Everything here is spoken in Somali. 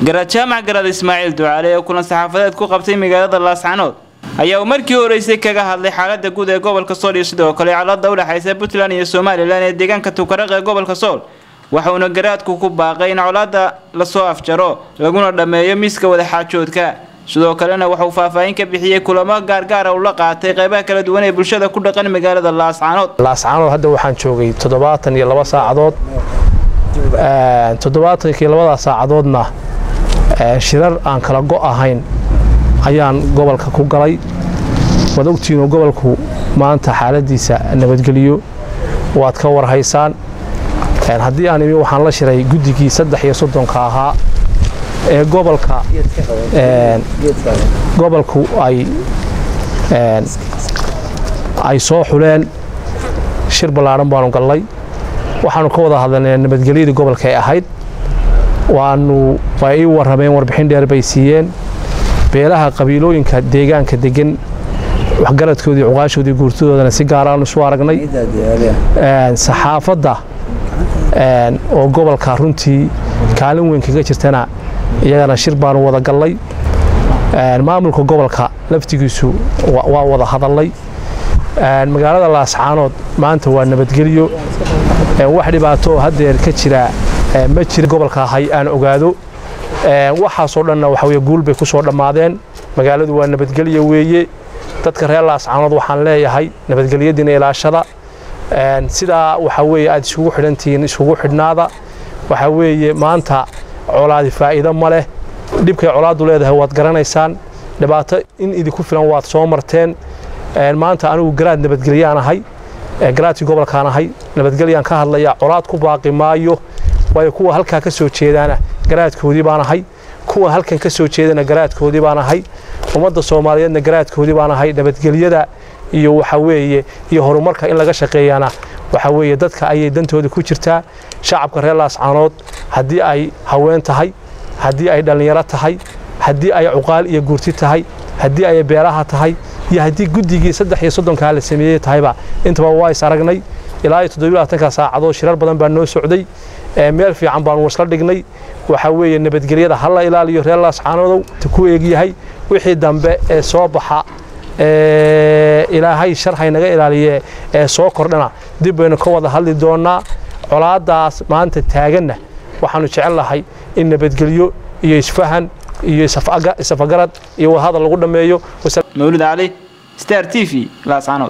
garaad jaamac garaad ismaaciil ducaale ee kulan saxaafadeed ku qabtay magaalada laascanood ayaa uu markii horeysay kaga hadlay xaalada guud ee gobolka sool iyo sidoo kale colaada u dhexaysa puntland iyo somalilan ee deegaanka tukaraq ee gobolka sool waxauna garaadku ku baaqay in colaada lasoo afjaro laguna dhammeeyo miiska wadaxaajoodka sidoo kalena waxauu faahfaahin ka bixiyey kulamo gaargaara uu la qaatay qeybaha kala duwan ee bulshada ku dhaqan magaalada laascanood laascanood hadda waxaan joogay toddobaatan iyo laba saacadood toddobaatankii labada saacadoodna shirar aan kala go' ahayn ayaan gobolka ku galay waad ogtihiinoo gobolku maanta xaaladiisa nabadgeliyo waad ka warhaysaan haddii aan imi waxaan la shiray guddigii saddex iyo soddonka ahaa ee gobolka gobolku ay ay soo xuleen shir ballaadhan baanu gallay waxaanu ka wada hadalnay nabadgelyadii gobolka ay ahayd waanu way ii warrameen warbixin dheer bay siiyeen beelaha qabiilooyinka deegaanka degan waxgaradkoodii cuqaashoodii guurtadoodana si gaaraanu isu aragnay saxaafadda oo gobolka runtii kaalin weyn kaga jirtana iyagana shir baanu wada gallay maamulka gobolka laftigiisu waa wada hadallay magaalada laascaanood maanta waa nabadgelyo wax dhibaato haddeer ka jira ma jira gobolka ahay aan ogaado waxaasoo dhanna waxa weye guul bay ku soo dhammaadeen magaaladu waa nabadgelyo weeye dadka reer laascaanood waxaan leeyahay nabadgelyadiina ilaashada sidaa waxa weeye aad isugu xidhantihiin isugu xidhnaada waxa weeye maanta colaadi faa'iido ma leh dhibkay colaaddu leedahay waad garanaysaan dhibaato in idinku filan waad soo marteen maanta anigu garaad nabadgelyaan ahay garaadkii gobolkaan ahay nabadgelyaan ka hadlaya colaad ku baaqi maayo waayo kuwa halkaa ka soo jeedaana garaadkoodii baan ahay kuwa halkan ka soo jeedana garaadkoodii baan ahay ummadda soomaaliyeedna garaadkoodii baan ahay nabadgelyada iyo waxa weeye iyo horumarka in laga shaqeeyana waxa weeye dadka ayay dantooda ku jirtaa shacabka reer laascaanood haddii ay haween tahay haddii ay dhallinyaro tahay haddii ay cuqaal iyo guurti tahay haddii ay beelaha tahay iyo haddii guddigii saddex iyo soddonkaa la sameeyey tahayba intaba waa is aragnay ilaa iyo toddobiyo labaatanka saacadood shirar badan baa noo socday meel fiican baanu isla dhignay waxa weeye nabadgelyada ha la ilaaliyo reer laascaanoodow ku eegyahay wixii dambe ee soo baxa ilaahay shar haynaga ilaaliye ee soo kordhana dib baynu ka wada hadli doonnaa colaadaas maanta taaganna waxaanu jecel lahay in nabadgelyo iyo isfahan iyo isafagarad iyo wadahadal lagu dhammeeyo mawlid cali star t v laascanood